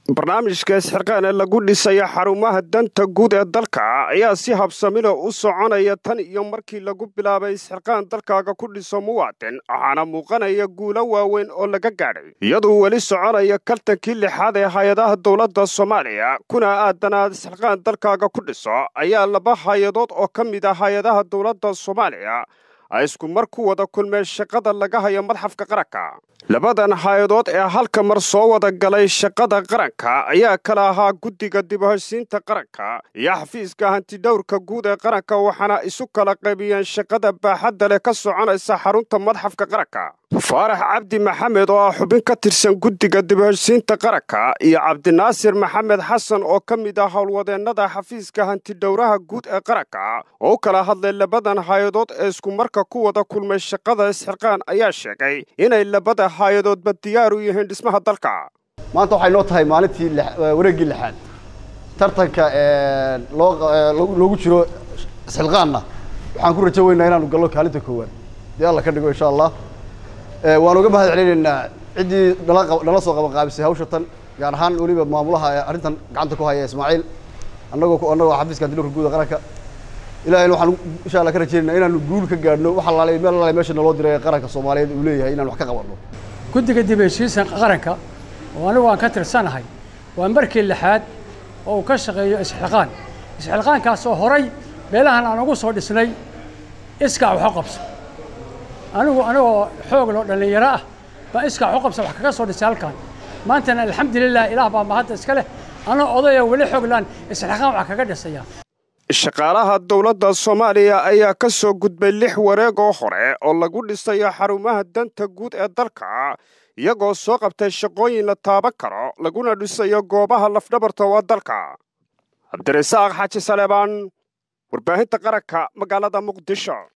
barnaamijka isxirqaan ee lagu dhisaya xarumaha danta guud ee dalka ayaa si habsamilo u soconaya tan iyo markii lagu bilaabay isxirqaan dalkaaga ku dhiso muwaadin waxaana muuqanaya guulo waaweyn oo laga gaadhay iyaduu weli soconaya kaltankii lixaad ee hay-adaha dowladda soomaaliya kuna aadanaad isxirqaan dalkaaga ku dhiso ayaa laba hay-adood oo ka mid ah hay-adaha dowladda soomaaliya ay isku mar ku wada kulmeen shaqada laga hayo madxafka qaranka labadan hay-adood ee halka mar soo wada galay shaqada qaranka ayaa kala ahaa guddiga dibahoshiinta qaranka iyo xafiiska hantidhowrka guud ee qaranka waxaana isu kala qaybiyeen shaqada baaxadda leh ka soconaysa xarunta madxafka qaranka faarax cabdi maxamed oo ah xubin ka tirsan guddiga dibahoshiinta qaranka iyo cabdinaasir maxamed xasan oo ka mid ah howlwadeennada xafiiska hantidhowraha guud ee qaranka oo u kala hadlay labadan hay-adood ee isku marka ku wada kulmay shaqada isxirqaan ayaa sheegay inay labada hay-adoodba diyaar u yihiin dhismaha dalka maanta waxay noo tahay maalintii wareeggii lixaad tartanka loogu jiro isxilqaanna waxaan ku rajo weynaa inaanu gallo kaalinta koowaad dee alla ka dhigo insha allah waan uga mahad celinaynaa ciddii nala soo qabanqaabisay hawsha tan gaar ahaan weliba maamulaha arrintan gacanta ku haya ismaaciil annagoo annagoo xafiiska hantidhowrka guud ee qaranka ilahayna waxaan insha allah ka rajaynaa inaanu guul ka gaadhno wax allaale meel allaale meesha naloo diray ee qaranka soomaaliyeed uu leeyahay inaan wax ka qabanno guddiga dib heshiisan qaranka oo anigu aan ka tirsanahay waa markii lixaad oo uu ka shaqeeyo isxilqaan isxilqaankaasoo horay meelahan aan ugu soo dhisnay iskaa wax u qabso anigu anigoo xoog loo dhallinyaro ah baa iskaa wax u qabsa wax kaga soo dhisay halkan maantana alxamdulilah ilaah baa mahadda iska leh anoo odaya weli xooglaan isxilqaan wax kaga dhisaya shaqaalaha dowladda soomaaliya ayaa ka soo gudbay lix wareegoo hore oo lagu dhisayo xarumaha danta guud ee dalka iyagoo soo qabtay shaqooyin la taaban karo laguna dhisayo goobaha lafdhabarta waa dalka cabdirasaaq xaaji saleebaan warbaahinta qaranka magaalada muqdisho